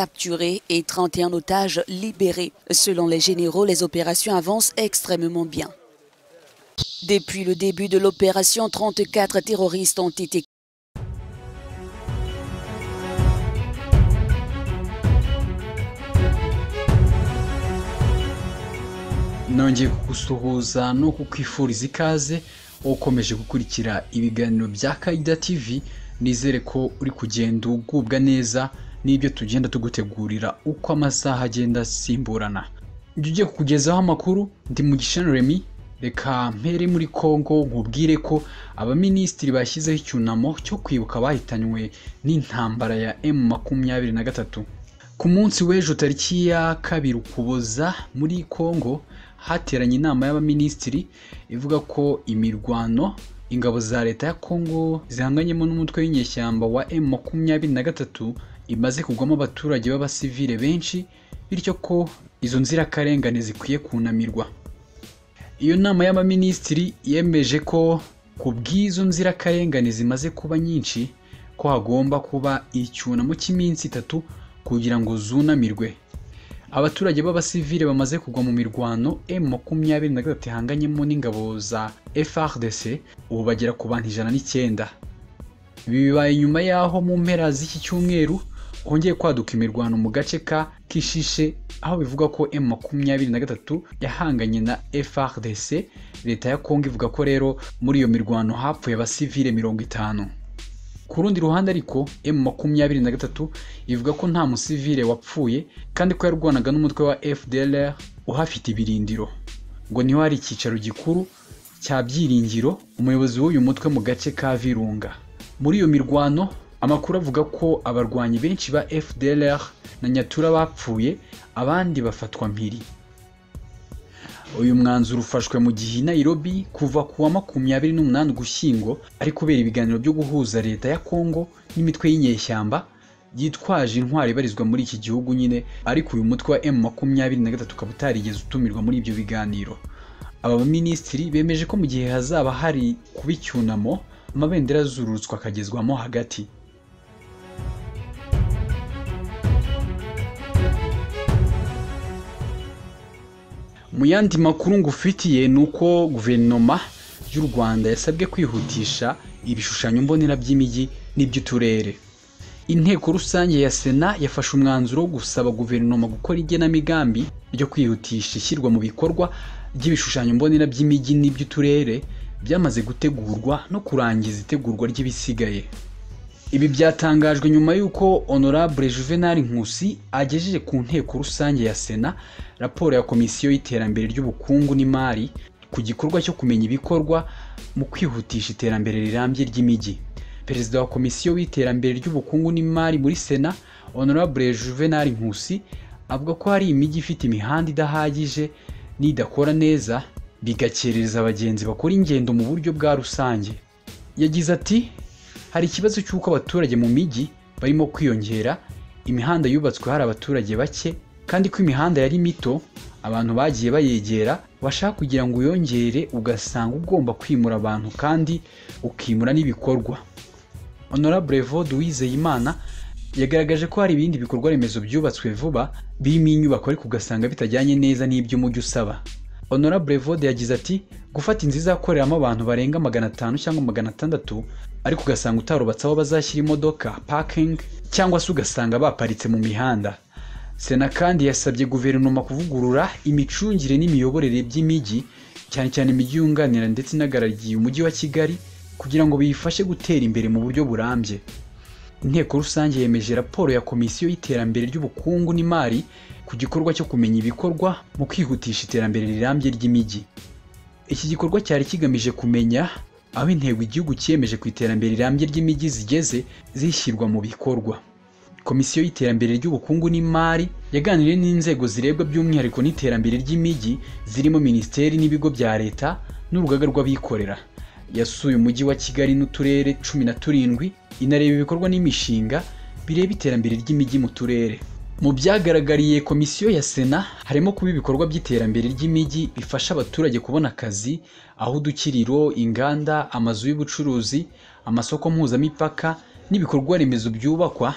capturés et 31 otages libérés. Selon les généraux, les opérations avancent extrêmement bien. Depuis le début de l'opération, 34 terroristes ont été nongeye kugusuhuza no kukwifuriza ikaze ukomeje gukurikira ibiganiro bya Kaida TV nizere ko uri kugenda ugubwa neza n'ibyo tugenda tugutegurira uko amasaha agenda asimburana jya ugiye kukugezaho amakuru ndi mu Remy reka mpere muri congo nkubwire ko abaminisitiri bashyizeho icyunamo cyo kwibuka abahitanywe n'intambara ya m makumyabiri na gatatu ku munsi w'ejo tariki ya kabiri ukuboza muri congo hateranye inama y'abaminisitiri ivuga ko imirwano ingabo za leta ya congo zihanganyemo n'umutwe w'inyeshyamba wa m makumyabiri na gatatu imaze kugwamo abaturage b'abasivile benshi bityo ko izo nzirakarengane zikwiye kunamirwa iyo nama y'abaminisitiri yemeje ko ku bw'izo nzirakarengane zimaze kuba nyinshi ko hagomba kuba icyunamo cy'iminsi itatu kugira ngo zunamirwe abaturage b'abasivile bamaze kugwa mu mirwano m makumyabiri na gatatu ihanganyemo n'ingabo za frdc ubu bagera ku bantu ijana n'icyenda ibi bibaye nyuma y'aho mu mpera z'iki cyumweru hongeye kwaduka imirwano mu gace ka kishishe aho bivugwa ko m makumyabiri na gatatu yahanganye na frdc leta ya kongo ivuga ko rero muri iyo mirwano hapfuye abasivile mirongo itanu ku rundi ruhande ariko m makumyabiri na gatatu ivuga ko nta musivile wapfuye kandi ko yarwanaga n'umutwe wa fdlr uhafite ibirindiro ngo niho hari icyicaro gikuru cya byiringiro umuyobozi w'uyu mutwe mu gace ka virunga muri iyo mirwano amakuru avuga ko abarwanyi benshi ba fdlr na nyatura bapfuye abandi bafatwa mpiri uyu mwanzuro ufashwe mu gihe i Nairobi kuva ku wa makumyabiri n'umunani ugushyingo ari kubera ibiganiro byo guhuza leta ya Congo n'imitwe y'inyeshyamba yitwaje intwari ibarizwa muri iki gihugu nyine ariko uyu mutwe wa M makumyabiri na gatatu ukaba utarigeze utumirwa muri ibyo biganiro aba baminisitiri bemeje ko mu gihe hazaba hari kuba icyunamo amabendera azururutswa akagezwamo hagati mu yandi makuru ngufitiye ni uko guverinoma y'u rwanda yasabwe kwihutisha ibishushanyo mbonera by'imijyi n'iby'uturere inteko rusange ya sena yafashe umwanzuro wo gusaba guverinoma gukora igenamigambi ryo kwihutisha ishyirwa mu bikorwa ry'ibishushanyo mbonera by'imijyi n'iby'uturere byamaze gutegurwa no kurangiza itegurwa ry'ibisigaye ibi byatangajwe nyuma y'uko honorable juvenal nkusi agejeje ku nteko rusange ya sena raporo ya komisiyo y'iterambere ry'ubukungu n'imari ku gikorwa cyo kumenya ibikorwa mu kwihutisha iterambere rirambye ry'imijyi perezida wa komisiyo y'iterambere ry'ubukungu n'imari muri sena honorable juvenal nkusi avuga ko hari imijyi ifite imihanda idahagije n'idakora neza bigakerereza abagenzi bakora ingendo mu buryo bwa rusange yagize ati hari ikibazo cy'uko abaturage mu mijyi barimo kwiyongera imihanda yubatswe hari abaturage bake kandi ko imihanda yari mito abantu bagiye bayegera bashaka kugira ngo uyongere ugasanga ugomba kwimura abantu kandi ukimura n'ibikorwa honorable vod wizeyimana yagaragaje ko hari ibindi bikorwa remezo byubatswe vuba birimo inyubako ariko ugasanga bitajyanye neza n'iby'umujyi usaba honorable vode yagize ati gufata inzu izakoreramo abantu barenga magana atanu cyangwa magana atandatu ariko ugasanga utarubatse aho bazashyira imodoka parking cyangwa se ugasanga baparitse mu mihanda sena kandi yasabye guverinoma kuvugurura imicungire n'imiyoborere by'imijyi cyane cyane imijyi yunganira ndetse inagarariye umujyi wa kigali kugira ngo biyifashe gutera imbere mu buryo burambye inteko rusange yemeje raporo ya komisiyo y'iterambere ry'ubukungu n'imari ku gikorwa cyo kumenya ibikorwa mu kwihutisha iterambere rirambye ry'imijyi iki gikorwa cyari kigamije kumenya aho intego igihugu cyiyemeje ku iterambere rirambye ry'imijyi zigeze zishyirwa mu bikorwa komisiyo y'iterambere ry'ubukungu n'imari yaganiriye n'inzego zirebwa by'umwihariko n'iterambere ry'imijyi zirimo minisiteri n'ibigo bya leta n'urugaga rw'abikorera yasuye umujyi wa kigali n'uturere cumi na turindwi inareba ibikorwa n'imishinga bireba iterambere ry'imijyi mu turere mu byagaragariye komisiyo ya sena harimo kuba ibikorwa by'iterambere ry'imijyi bifasha abaturage kubona akazi aho udukiriro inganda amazu y'ubucuruzi amasoko mpuzamipaka n'ibikorwa remezo byubakwa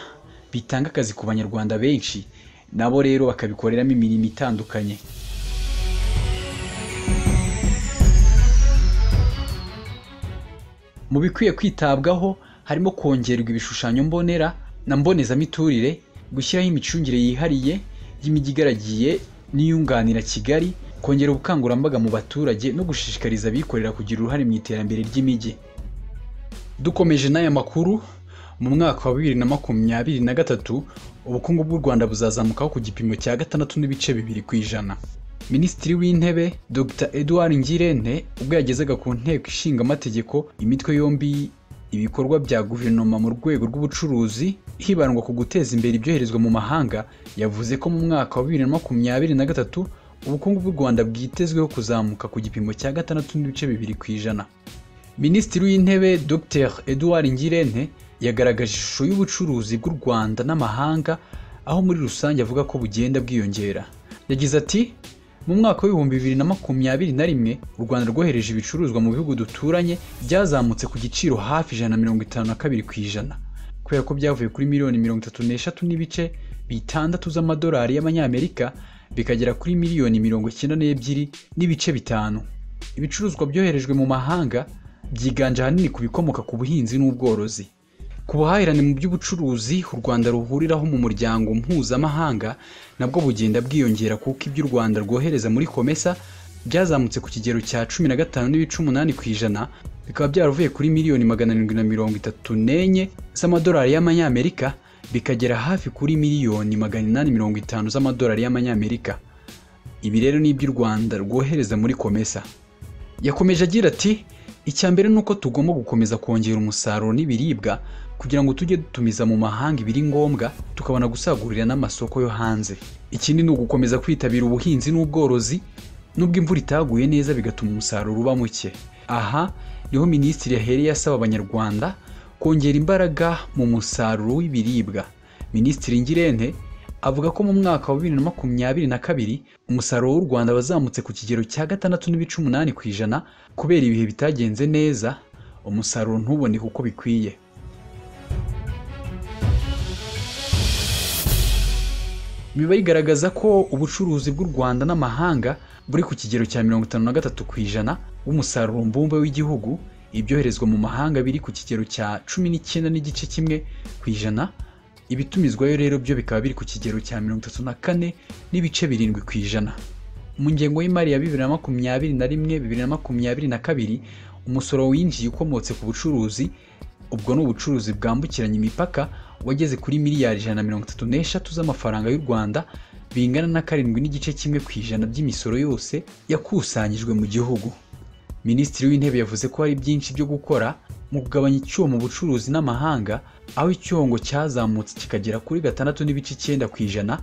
bitanga akazi ku banyarwanda benshi nabo rero bakabikoreramo imirimo itandukanye mu bikwiye kwitabwaho harimo kongerwa ibishushanyo mbonera na mbonezamiturire gushyiraho imicungire yihariye y'imijyi igaragiye n'iyunganira kigali kongera ubukangurambaga mu baturage no gushishikariza abikorera kugira uruhare mu iterambere ry'imijyi dukomeje n'aya makuru mu mwaka wa bibiri na makumyabiri na gatatu ubukungu bw'u rwanda buzazamukaho ku gipimo cya gatandatu n'ibice bibiri ku ijana minisitiri w'intebe dr edouard ngirente ubwo yagezaga ku nteko ishinga amategeko imitwe yombi ibikorwa bya guverinoma mu rwego rw'ubucuruzi hibandwa ku guteza imbere ibyoherezwa mu mahanga yavuze ko mu mwaka wa bibiri na makumyabiri na gatatu ubukungu bw'u rwanda bwitezweho kuzamuka ku gipimo cya gatandatu n'ibice bibiri ku ijana minisitiri w'intebe dr edouard ngirente yagaragaje ishusho y'ubucuruzi bw'u rwanda n'amahanga aho muri rusange avuga ko bugenda bwiyongera yagize ati mu mwaka w'ibihumbi bibiri na makumyabiri na rimwe u rwanda rwohereje ibicuruzwa mu bihugu duturanye byazamutse ku giciro hafi ijana na mirongo itanu na kabiri ku ijana kubera ko byavuye kuri miliyoni mirongo itatu n'eshatu n'ibice bitandatu z'amadolari y'amanyamerika bikagera kuri miliyoni mirongo icyenda n'ebyiri n'ibice bitanu ibicuruzwa byoherejwe mu mahanga byiganje ahanini ku bikomoka ku buhinzi n'ubworozi ku buhahirane mu by'ubucuruzi u rwanda ruhuriraho mu muryango mpuzamahanga nabwo bugenda bwiyongera kuko ibyo u rwanda rwohereza muri komesa byazamutse ku kigero cya cumi na gatanu n'ibice umunani ku ijana bikaba byaravuye kuri miliyoni magana arindwi na mirongo itatu n'enye z'amadolari y'amanyamerika bikagera hafi kuri miliyoni magana inani mirongo itanu z'amadolari y'amanyamerika ibi rero ni iby'u rwanda rwohereza muri komesa yakomeje agira ati icya mbere ni uko tugomba gukomeza kongera umusaruro n'ibiribwa kugira ngo tujye dutumiza mu mahanga ibiri ngombwa tukabona gusagurira n'amasoko yo hanze ikindi ni ugukomeza kwitabira ubuhinzi n'ubworozi nubwo imvura itaguye neza bigatuma umusaruro uba muke aha niho minisitiri yahereye asaba abanyarwanda kongera imbaraga mu musaruro w'ibiribwa minisitiri ngirente avuga ko mu mwaka wa bibiri na makumyabiri na kabiri umusaruro w'u rwanda wazamutse ku kigero cya gatandatu n'ibice umunani ku ijana kubera ibihe bitagenze neza umusaruro ntuboneke uko bikwiye biba bigaragaza ko ubucuruzi bw'u rwanda n'amahanga buri ku kigero cya mirongo itanu na gatatu ku ijana w'umusaruro mbumbe w'igihugu ibyoherezwa mu mahanga biri ku kigero cya cumi n'icyenda n'igice kimwe ku ijana ibitumizwayo rero byo bikaba biri ku kigero cya mirongo itatu na kane n'ibice birindwi ku ijana mu ngengo y'imari ya bibiri na makumyabiri na rimwe bibiri na makumyabiri na kabiri umusoro winjiye ukomotse ku bucuruzi ubwo ni ubucuruzi bwambukiranya imipaka wageze kuri miliyari ijana na mirongo itatu n'eshatu z'amafaranga y'u rwanda bingana na karindwi n'igice kimwe ku ijana by'imisoro yose yakusanyijwe mu gihugu minisitiri w'intebe yavuze ko hari byinshi byo gukora mu kugabanya icyuho mu bucuruzi n'amahanga aho icyongo cyazamutse kikagera kuri gatandatu n'ibice icyenda ku ijana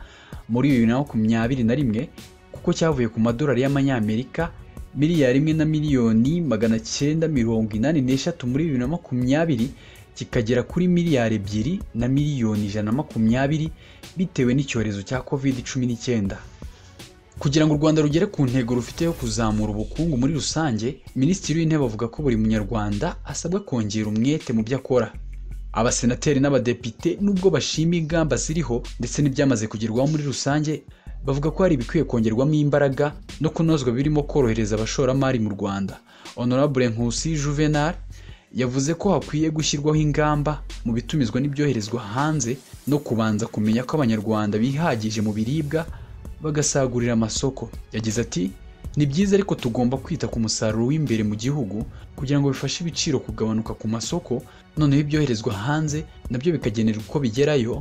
muri bibiri na makumyabiri na rimwe kuko cyavuye ku madolari y'amanyamerika miliyari imwe na miliyoni magana cyenda mirongo inani n'eshatu muri bibiri na makumyabiri kikagera kuri miliyari ebyiri na miliyoni ijana na makumyabiri bitewe n'icyorezo cya covid cumi n'icyenda kugira ngo u rwanda rugere ku ntego rufite yo kuzamura ubukungu muri rusange minisitiri w'intebe avuga ko buri munyarwanda asabwa kongera umwete mu byo akora abasenateri n'abadepite nubwo bashima ingamba ziriho ndetse n'ibyamaze kugerwaho muri rusange bavuga ko hari ibikwiye kongerwamo imbaraga no kunozwa birimo korohereza abashoramari mu rwanda honorable nkusi juvenal yavuze ko hakwiye gushyirwaho ingamba mu bitumizwa n'ibyoherezwa hanze no kubanza kumenya ko abanyarwanda bihagije mu biribwa bagasagurira amasoko yagize ati ni byiza ariko tugomba kwita ku musaruro w'imbere mu gihugu kugira ngo bifashe ibiciro kugabanuka ku masoko noneho ibyoherezwa hanze nabyo bikagenerwa uko bigerayo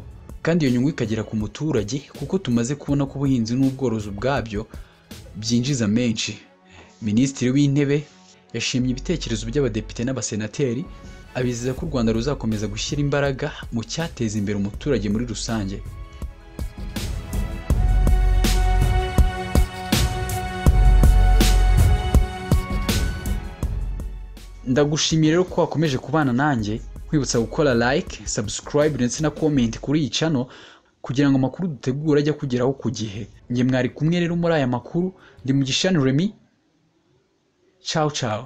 kandi iyo nyungu ikagera ku muturage kuko tumaze kubona ko ubuhinzi n'ubworozi ubwabyo byinjiza menshi minisitiri w'intebe yashimye ibitekerezo by'abadepite n'abasenateri abizeza ko u rwanda ruzakomeza gushyira imbaraga mu cyateza imbere umuturage muri rusange ndagushimira rero ko wakomeje kubana nanjye nkwibutsa gukora like subscribe ndetse na comment kuri iyi channel kugira ngo amakuru dutegura ajye kugeraho ku gihe njye mwari kumwe rero muri aya makuru ndi mu gishani remi ciao ciao